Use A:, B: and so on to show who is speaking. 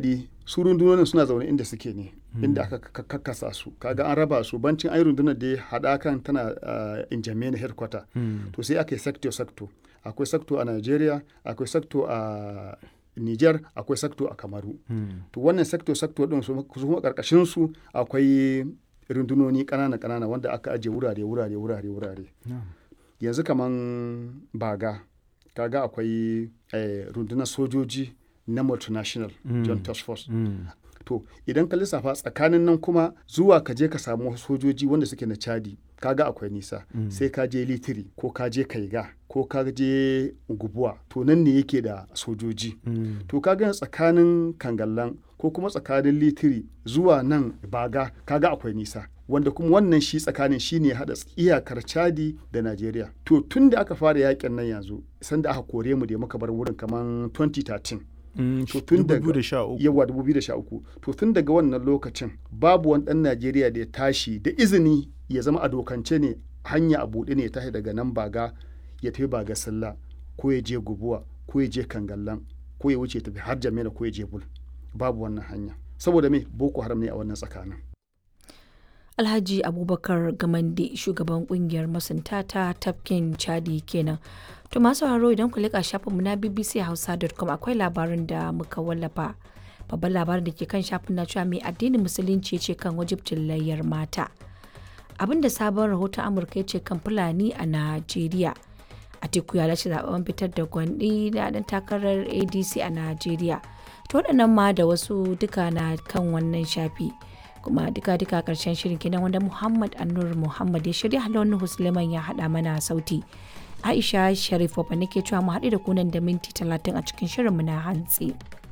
A: chadi su rundunonin suna zaune inda suke ne inda aka kakkasa su kaga an raba su bancin ai rundunar da haɗakan tana uh, injamena headquarter to sai aka yi sector sector akwai sector a nigeria akwai sector a niger akwai sector a kamaru to wannan sector sector din su kuma karkashin su akwai rundunoni kanana kanana wanda aka aje wurare wurare wurare wurare yanzu kaman baga kaga akwai eh, rundunar sojoji na multinational john task force to idan ka lissafa tsakanin nan kuma zuwa ka je ka samu sojoji wanda suke na chadi kaga akwai nisa sai ka je litiri ko ka je kaiga ko ka je gubuwa to nan ne yake da sojoji to kaga tsakanin kangallan ko kuma tsakanin litiri zuwa nan baga kaga akwai nisa wanda kuma wannan shi tsakanin shi ne haɗa iyakar chadi da najeriya to tun da aka fara yakin nan yanzu sanda aka kore mu da muka bar wurin kamar 2013 to tun daga yawa 2013 to tun daga wannan lokacin babu wani dan Najeriya da ya tashi da izini ya zama a dokance ne hanya a buɗe ne ya tashi daga nan baga ya tafi baga sallah ko ya je gubuwa ko ya je kangallan ko ya wuce tafi har jamila ko ya je bul babu wannan hanya saboda me boko haram ne a wannan tsakanin
B: Alhaji Abubakar Gamande shugaban kungiyar masunta ta tafkin Chadi kenan. To masu sauraro idan ku leƙa shafinmu na bbchausa.com akwai labarin da muka wallafa. Babban labarin da ke kan shafin na cewa mai addinin musulunci ce kan wajibcin layyar mata. Abin da sabon rahoton Amurka ce kan Fulani a Najeriya. Atiku ya lashe zaben fitar da gwandi da ɗan takarar ADC a Najeriya. To waɗannan ma da wasu duka na kan wannan shafi. kuma duka-duka karshen shirin kenan wanda Muhammad Annur Muhammad ya shirya halon Husleman ya haɗa mana sauti. Aisha Sharif Wabba nake cewa mu haɗu da kunan da minti talatin a cikin shirinmu na hantsi.